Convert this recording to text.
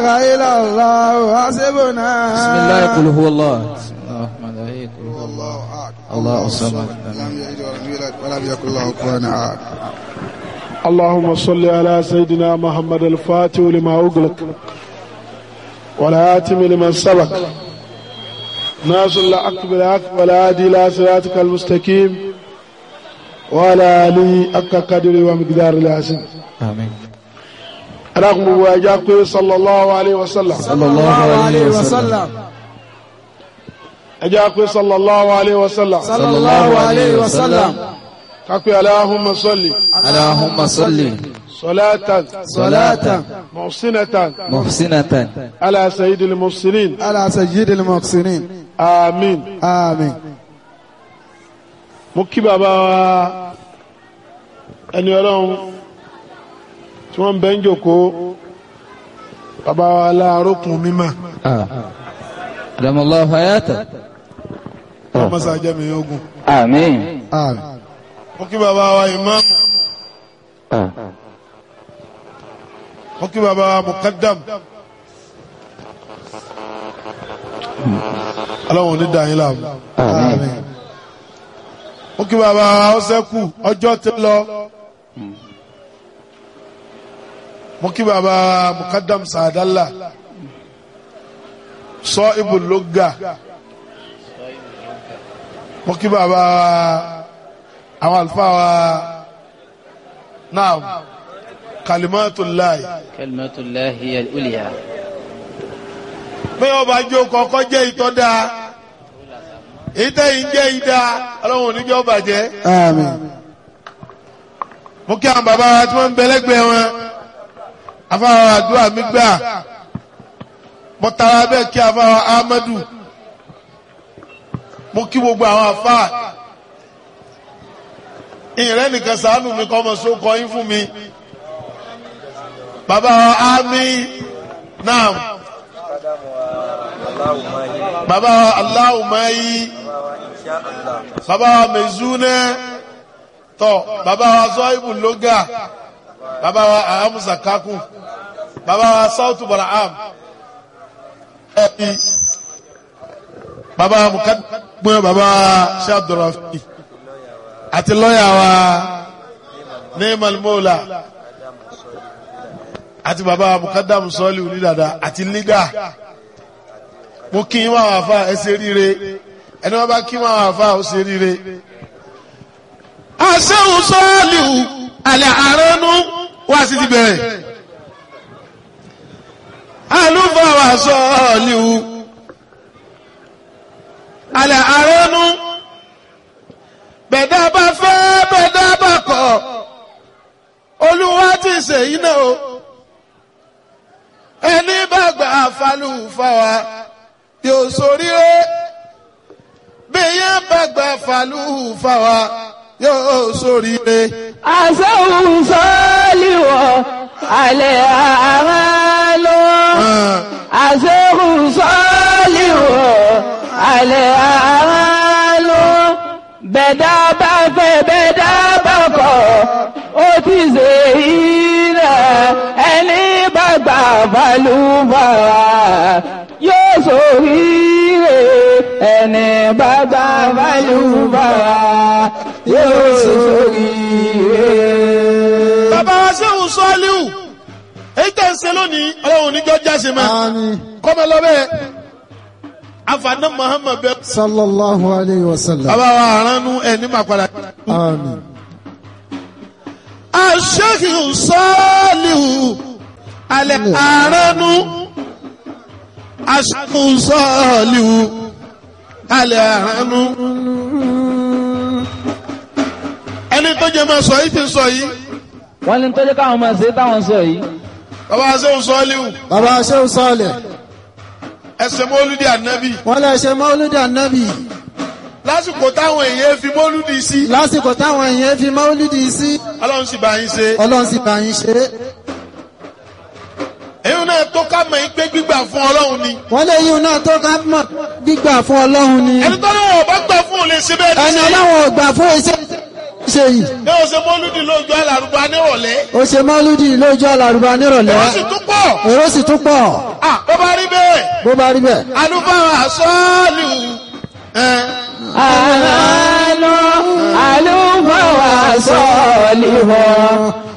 إله إلا الله حسبنا بسم الله قل هو الله بسم الله الرحمن الرحيم قل هو الله الله أحد الله الصمد لم يلد ولم يولد ولم يكن له كفوا أحد اللهم صل على سيدنا محمد الفاتح لما أغلق والآتم لمن سبق ناصر الحق بالحق والهادي إلى صراطك المستقيم وعلى آله حق قدره ومقدار العظيم آمين رغم واجاك صلى الله عليه وسلم صلى الله عليه وسلم أجاك صلى الله عليه وسلم صلى الله عليه وسلم كاكو اللهم صل اللهم صل صلاة صلاة محسنة محسنة على سيد المرسلين على سيد المحسنين آمين آمين mo kí bàbá wa ẹni ọlọ́run tí wọ́n ń bẹ́ ń jòkó bàbá wa láàrókùn mímọ́ آه. أدام الله حياته ọmọ sàjẹ́mi ogun آمين آمين mo kí bàbá wa ìmáàmù mo kí bàbá wa mùkádàm ọlọ́run ní dàáyín láàmú آمين mo kí bàbá wa ọsẹ́kù ọjọ́ ti lọ mo kí bàbá wa mùkádàm sàdálà sọ ibùlógà mo kí bàbá wa àwọn àlùfáà wa náà kalimatullahi كلمة الله هي الأولياء pé ọba jó kọ́kọ́ jẹ́ ìtọ́ dáa ìtẹ́yìn jẹ́ ìdá ọlọ́run oníjọ́ bàjẹ́ آمين mo kí àwọn bàbá wa tí wọ́n ń bẹ lẹ́gbẹ̀ẹ́ wọn afáwọn àdúrà mi gbà mo tara bẹ́ẹ̀ kí afáwọn Ahmadu mo kí gbogbo àwọn afá ìrẹ́ nìkan sàánù mi kọ́ ọmọ sókọ yín fún mi bàbá wa ámì náà bàbá wa aláwùmáyí bàbá wa mẹ̀zúnẹ́ tọ́ bàbá wa zọ́ìbù lóga bàbá wa ahamusa kakun bàbá wa sautu baraham ẹbí bàbá wa mukadumẹ bàbá wa shabdurafi àti lọ́yà wa neemal mola àti bàbá wa mukadamu sọ́ọ̀lì onídàdà àti lídà mo kí n wá wà fà ẹ ṣe ríire ẹni wọn bá kí wọn wà fà ó ṣe ríire asẹ́hùn sọ́ọ̀lìhù alẹ́ àrẹ́nu wá sí ti bẹ̀rẹ̀ alúfàwà sọ́ọ̀lìhù alẹ́ àrẹ́nu bẹ̀dá bá fẹ́ bẹ̀dá bá kọ̀ olúwa ti ṣèyí náà o ẹni bá gbà falúfàwà yóò ṣoríire bí yẹn bá gbà falúfàwà yóò ṣoríire. àṣẹ́hùn sọ́ọ́lìwọ̀ alẹ́ àmà lọ. àṣẹ́hùn sọ́ọ́lìwọ̀ alẹ́ àmà lọ. bẹ̀dá bá fẹ́ bẹ̀dá bá kọ̀ ó ti ṣe ìrẹ̀ ẹni bá gbà balùbàrà yóò ṣoríire ẹni bá gbà balùbàrà yóò ṣoríire. bàbá wa sẹ́hùn sọ́ọ́líhù èyí tẹ̀ ń ṣe lónìí ọlọ́run oníjọ́ jáse mọ́ آمين kọ́mọ lọ́bẹ̀ afaná muhammed bẹ. صلى الله عليه وسلم bàbá wa aránú ẹ̀ ní màkàlà. آمين aṣẹ́hùn sọ́ọ́líhù alẹ́ aránú aṣẹ́hùn sọ́ọ́líhù alẹ́ aránú. ẹni tó jẹ́ máa sọ yìí ti sọ yìí wọ́n ní tọ́jú káwọn máa ṣe táwọn sọ yìí bàbá wa sẹ́hùn sọ́ọ́líhù bàbá Shehu Saleh ẹsẹ̀ mọ́lúdì ànábì wọ́n lè ṣe mọ́lúdì ànábì lásìkò táwọn èèyàn fi mọ́lúdì sí lásìkò táwọn èèyàn fi mọ́lúdì sí ọlọ́run sì bá yín ṣe. ọlọ́run sì bá yín ṣe é èyí náà tó ká mọ̀ yín pé gbígbà fún ọlọ́run ni. wọ́n lè yíun náà tó ká mọ̀ gbígbà fún ọlọ́run ni ẹni tó náà ọba gbà fún òun lè ṣe bẹ́ẹ̀ ẹni ní sí. ọlọ́run ò gbà fún iṣẹ́ ṣe yìí ní o ṣe mọ́lúdì lójú alárùbá nírọ̀lẹ́ ó ṣe mọ́lúdì lójú àlàrúbá nírọ̀lẹ́ ó sì tún pọ̀ èrò sì tún pọ̀ Ah, bó bá rí bẹ́ẹ̀ bó bá rí bẹ́ẹ̀. alúbáwá sọ́ọ̀lù ẹ̀ àlọ́ àlùfáà wà sọ́ọ̀lì wọ̀